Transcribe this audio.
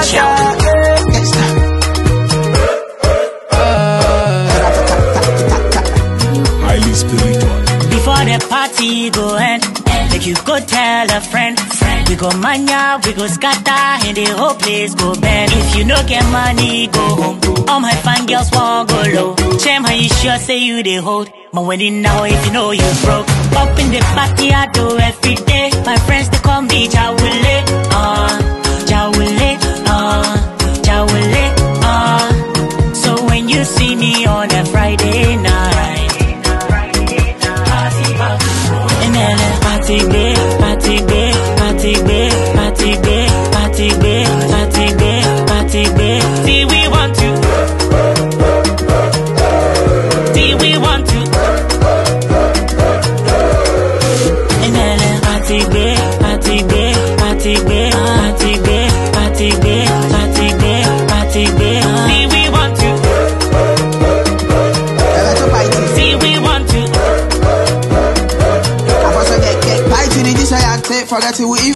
Highly spiritual. Before the party go end, make you go tell a friend. We go mania, we go scatter, and the whole place go bend. If you no get money, go home. All my fine girls won't go low. Shame how you sure say you they hold. But when you know if you know you broke. Up in the party I do every day. My friends they call me Jawule, uh, Jawule, uh, Jawule, uh. So when you see me on a Friday night. And then uh, party day, party day, party day, party day, party day, party day, party day. See we want to. See we want to. And then uh, party day, party day, party day, party day, party day, party day, party day. See we want to. See we want to. Forget to the this I take, forget to if